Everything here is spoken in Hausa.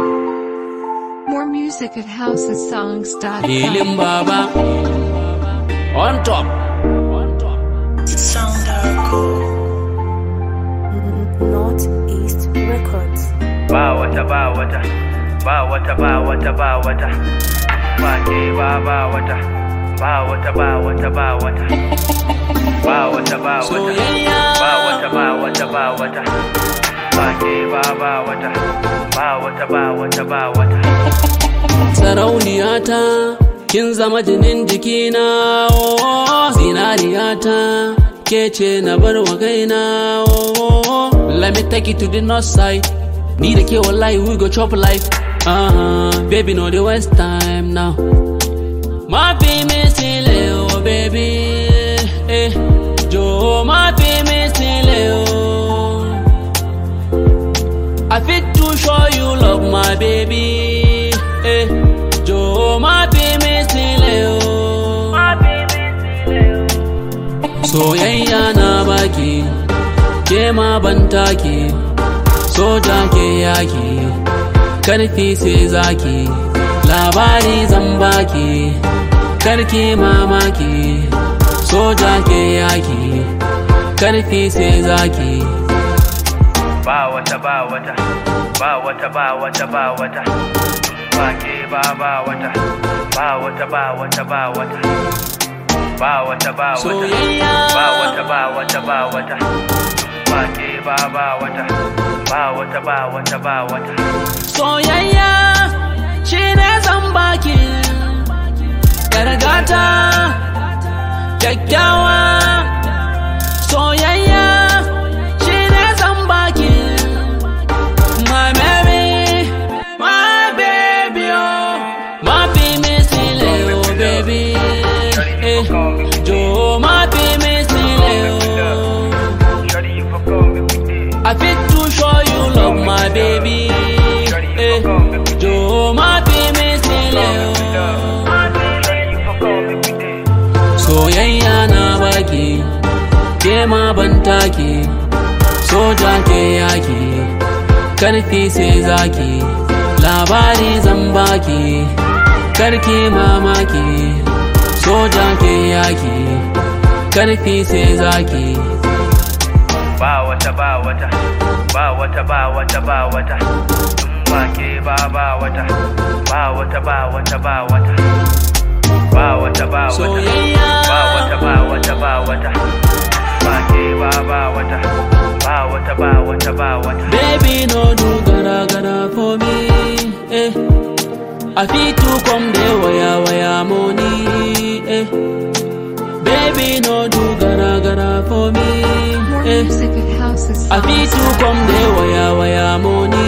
More music at housesongs.com. Hilin Baba on top. Northeast Records. ba wata ba wata ba wata ba wata ba wata ba ke ba ba wata ba wata ba wata ba wata ba wata ba wata Soyayya. ba wata ba wata ba wata ba ke ba ba wata ba wata ba wata ba wata Sarauniyata kin zama jinin jikina oh, zinariyata ke ce na bar wa kaina oh, let me take you to the north side ni da ke wallahi we go chop life uh, baby no the waste time now ma fi mi sile oh baby eh, jo ma fi mi sile oh I fit to show you love, my baby. Eh, Joe, my baby, still oh. Soyayya na baki, ke ma ban take, soja ke yaki, karfi sai zaki, labari zan baki, karki mamaki, soja ke yaki, karfi sai zaki. ba wata ba wata ba wata ba wata ba wata ba ke ba ba wata ba wata ba wata ba wata ba wata ba wata Soyayya. ba wata ba wata ba wata ba ke ba ba wata ba wata ba wata ba wata soyayya shi ne zan baki gargata kyakkyawa soyayya shi ne zan baki my baby my baby oh my baby still oh baby eh jo my baby still oh Shawty, you fuck on me with this. I fit to show you love, my baby. Eh, Joe, my baby, still Shawty, you fuck on me with this. Soyayya na baki, ke ma ban take, soja ke yaki, karfi sai zaki, labari zan baki, karki mamaki, soja ke yaki, karfi sai zaki. ba wata ba wata ba wata ba wata ba wata ba ke ba ba wata ba wata ba wata ba wata ba wata ba wata Soyayya. ba wata ba wata ba wata ba ke ba ba wata ba wata ba wata ba wata Baby, no do gara gara for me. Eh. I fit to come there, waya waya money. Eh. Baby, no do gara gara for me. More Eh. music at I fit to housesongs.com. come there, waya waya money.